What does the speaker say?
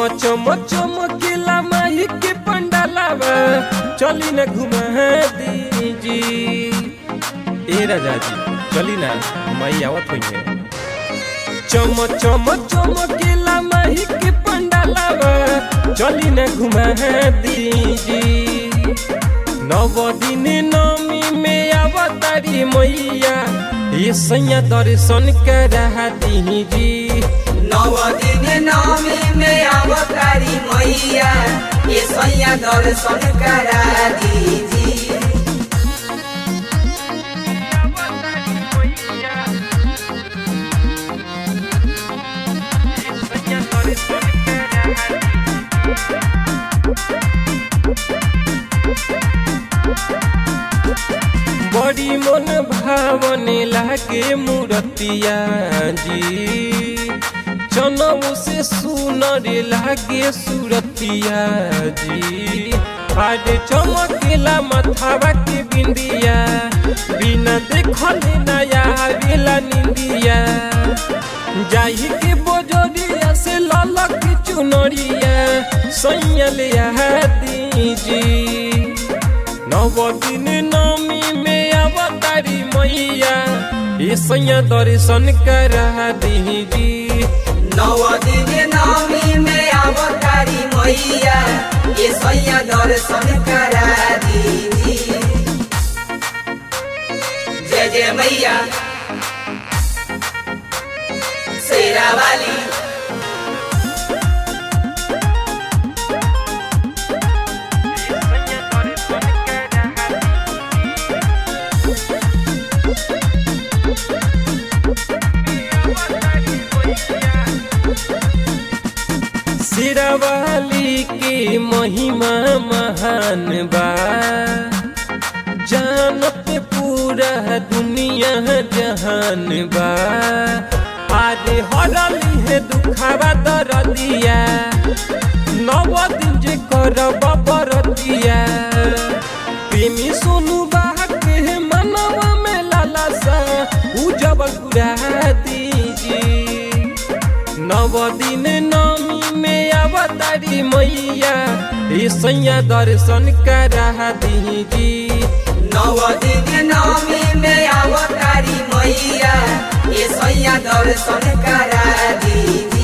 चम चमकेला माही के पंडालावा चली न घुमा दीजी ए राजा जी चली ना मई आवत हुई है चम चम चमकेला माही के पंडालावा चली न घुमा दीजी नव दिन नमी में अवतारी मैया ये सैया दर्शन करा दीजी नव दिन नवमी में अवतारी मैया ये सैया दर्शन करा दीजी बड़ी मन भावने लागे मूर्तिया जी चनऊ से सुनर लागे सूरतिया जी आज चमकेला मथावा के बिंदिया बिना देखल नया आवेला निंदिया जाही के बोजरिया से ललक चुनरिया सैयल दीजी नव दिन नमी में अवतारी मैया ये सैया दर्शन करा दीजी नव दिन नवमी में अवतारी मैया ये सैया दर्शन करा दीजी जय जय मैया शेरा वाली सिरावाली के महिमा महान बा जानत पूरा दुनिया जहान बा आज हरली है दुखावा दरदिया नव दिन जे करब बरदिया प्रेमी सोनू बाह के मनवा में लालसा उजब गुरा दीजी नव दिन नमी में अवतारी मैया ये सैया दर्शन करा दीजी नव दिन नवमी में अवतारी मैया ये सैया दर्शन करा दीजी